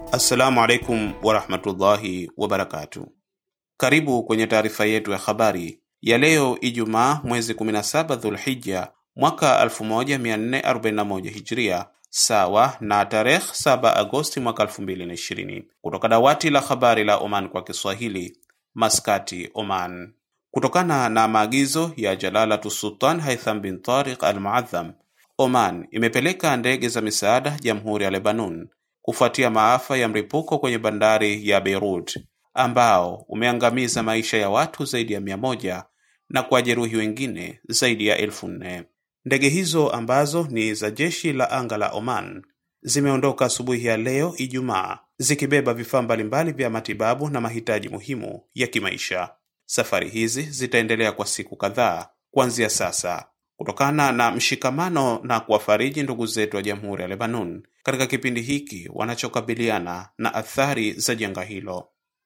Assalamu alaikum warahmatullahi wabarakatu. Karibu kwenye taarifa yetu ya habari ya leo Ijumaa mwezi 17 Dhulhijja mwaka 1441 Hijria, sawa na tarehe 7 Agosti mwaka 2020, kutoka dawati la habari la Oman kwa Kiswahili, Maskati, Oman. Kutokana na maagizo ya Jalalatu Sultan Haitham bin Tariq Al Muadham, Oman imepeleka ndege za misaada Jamhuri ya Lebanon kufuatia maafa ya mlipuko kwenye bandari ya Beirut ambao umeangamiza maisha ya watu zaidi ya mia moja na kuwajeruhi wengine zaidi ya elfu nne. Ndege hizo ambazo ni za jeshi la anga la Oman zimeondoka asubuhi ya leo Ijumaa zikibeba vifaa mbalimbali vya matibabu na mahitaji muhimu ya kimaisha. Safari hizi zitaendelea kwa siku kadhaa kuanzia sasa kutokana na mshikamano na kuwafariji ndugu zetu wa Jamhuri ya Lebanon katika kipindi hiki wanachokabiliana na athari za janga hilo.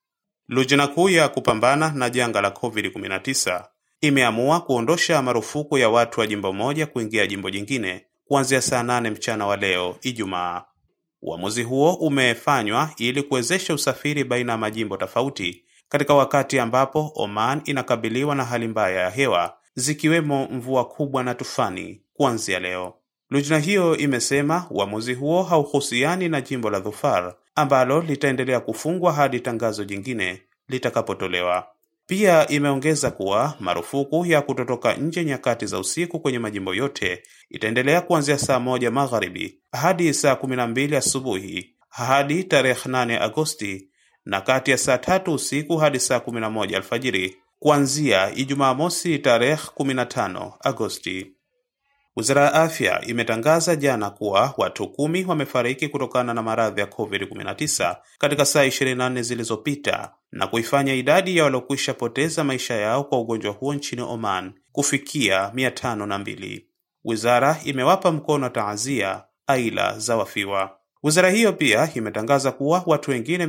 Lujna kuu ya kupambana na janga la COVID-19 imeamua kuondosha marufuku ya watu wa jimbo moja kuingia jimbo jingine kuanzia saa nane mchana wa leo Ijumaa. Uamuzi huo umefanywa ili kuwezesha usafiri baina ya majimbo tofauti katika wakati ambapo Oman inakabiliwa na hali mbaya ya hewa zikiwemo mvua kubwa na tufani kuanzia leo. Lujna hiyo imesema uamuzi huo hauhusiani na jimbo la Dhufar ambalo litaendelea kufungwa hadi tangazo jingine litakapotolewa. Pia imeongeza kuwa marufuku ya kutotoka nje nyakati za usiku kwenye majimbo yote itaendelea kuanzia saa moja magharibi hadi saa kumi na mbili asubuhi hadi tarehe 8 Agosti na kati ya saa tatu usiku hadi saa kumi na moja alfajiri kuanzia Ijumaa mosi tarehe 15 Agosti. Wizara ya Afya imetangaza jana kuwa watu kumi wamefariki kutokana na maradhi ya COVID-19 katika saa 24 zilizopita na kuifanya idadi ya waliokwisha poteza maisha yao kwa ugonjwa huo nchini Oman kufikia 502. Wizara imewapa mkono taazia aila za wafiwa. Wizara hiyo pia imetangaza kuwa watu wengine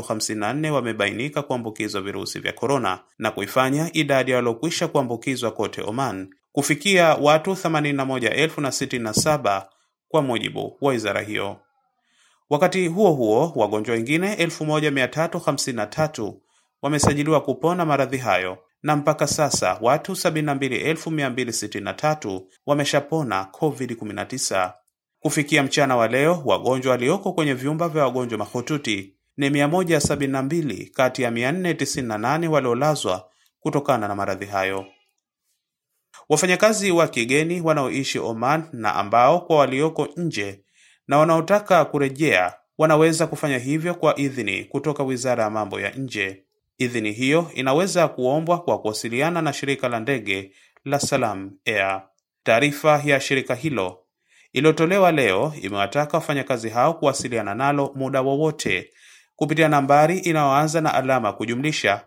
354 wamebainika kuambukizwa virusi vya korona na kuifanya idadi ya waliokwisha kuambukizwa kote Oman kufikia watu 81,067 kwa mujibu wa wizara hiyo. Wakati huo huo, wagonjwa wengine 1353 wamesajiliwa kupona maradhi hayo na mpaka sasa watu 72,263 wameshapona COVID-19. Kufikia mchana wa leo, wagonjwa walioko kwenye vyumba vya wagonjwa mahututi ni 172 kati ya 498 waliolazwa kutokana na maradhi hayo. Wafanyakazi wa kigeni wanaoishi Oman na ambao kwa walioko nje na wanaotaka kurejea wanaweza kufanya hivyo kwa idhini kutoka Wizara ya Mambo ya Nje. Idhini hiyo inaweza kuombwa kwa kuwasiliana na shirika la ndege la Salam Air. Taarifa ya shirika hilo iliyotolewa leo imewataka wafanyakazi hao kuwasiliana nalo muda wowote kupitia nambari inayoanza na alama kujumlisha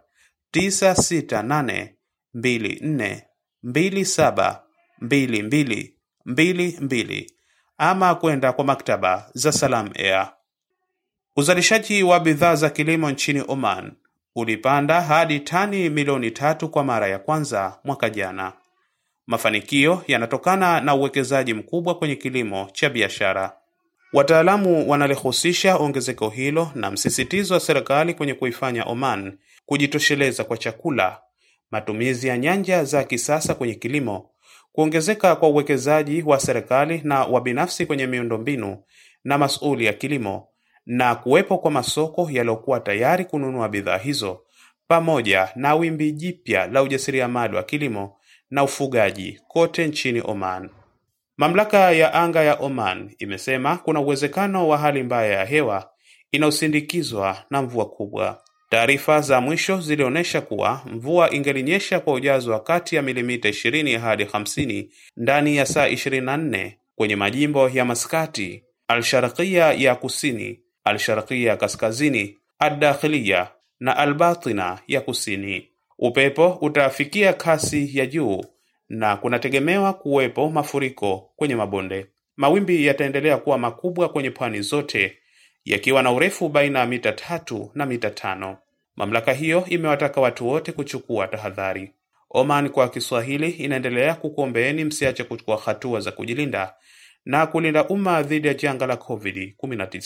96824272222 ama kwenda kwa maktaba za Salam Air. Uzalishaji wa bidhaa za kilimo nchini Oman ulipanda hadi tani milioni tatu kwa mara ya kwanza mwaka jana. Mafanikio yanatokana na uwekezaji mkubwa kwenye kilimo cha biashara. Wataalamu wanalihusisha ongezeko hilo na msisitizo wa serikali kwenye kuifanya Oman kujitosheleza kwa chakula, matumizi ya nyanja za kisasa kwenye kilimo, kuongezeka kwa uwekezaji wa serikali na wa binafsi kwenye miundombinu na masuuli ya kilimo, na kuwepo kwa masoko yaliyokuwa tayari kununua bidhaa hizo, pamoja na wimbi jipya la ujasiriamali wa kilimo na ufugaji kote nchini Oman. Mamlaka ya anga ya Oman imesema kuna uwezekano wa hali mbaya ya hewa inayosindikizwa na mvua kubwa. Taarifa za mwisho zilionyesha kuwa mvua ingelinyesha kwa ujazo wa kati ya milimita 20 hadi 50 ndani ya saa 24 kwenye majimbo ya Maskati, Al-Sharqiya ya kusini, Al-Sharqiya ya kaskazini, Ad-Dakhiliya na Al-Batina ya kusini. Upepo utafikia kasi ya juu na kunategemewa kuwepo mafuriko kwenye mabonde. Mawimbi yataendelea kuwa makubwa kwenye pwani zote yakiwa na urefu baina ya mita tatu na mita tano. Mamlaka hiyo imewataka watu wote kuchukua tahadhari. Oman kwa Kiswahili inaendelea kukuombeeni msiache kuchukua hatua za kujilinda na kulinda umma dhidi ya janga la COVID-19.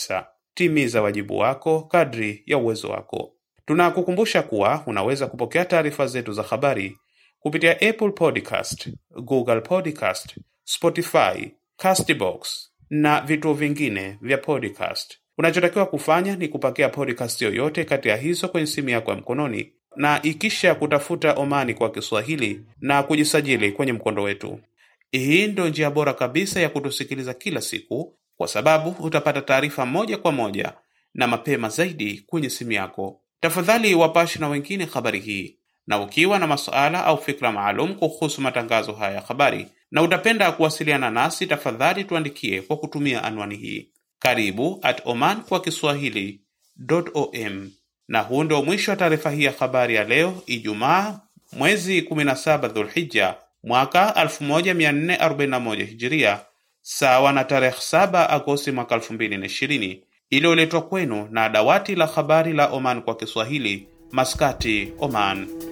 timiza wajibu wako kadri ya uwezo wako. Tunakukumbusha kuwa unaweza kupokea taarifa zetu za habari kupitia Apple Podcast, Google Podcast, Spotify, Castbox na vituo vingine vya podcast. Unachotakiwa kufanya ni kupakia podcast yoyote kati ya hizo kwenye simu yako ya mkononi na ikisha kutafuta Omani kwa Kiswahili na kujisajili kwenye mkondo wetu. Hii ndio njia bora kabisa ya kutusikiliza kila siku, kwa sababu utapata taarifa moja kwa moja na mapema zaidi kwenye simu yako. Tafadhali wapashe na wengine habari hii, na ukiwa na masuala au fikra maalum kuhusu matangazo haya ya habari na utapenda kuwasiliana nasi, tafadhali tuandikie kwa kutumia anwani hii karibu at oman kwa kiswahili om. Na huu ndio mwisho wa taarifa hii ya habari ya leo Ijumaa mwezi 17 Dhulhija mwaka 1441 Hijiria, sawa na tarehe 7 Agosti mwaka 2020, iliyoletwa kwenu na dawati la habari la Oman kwa Kiswahili, Maskati, Oman.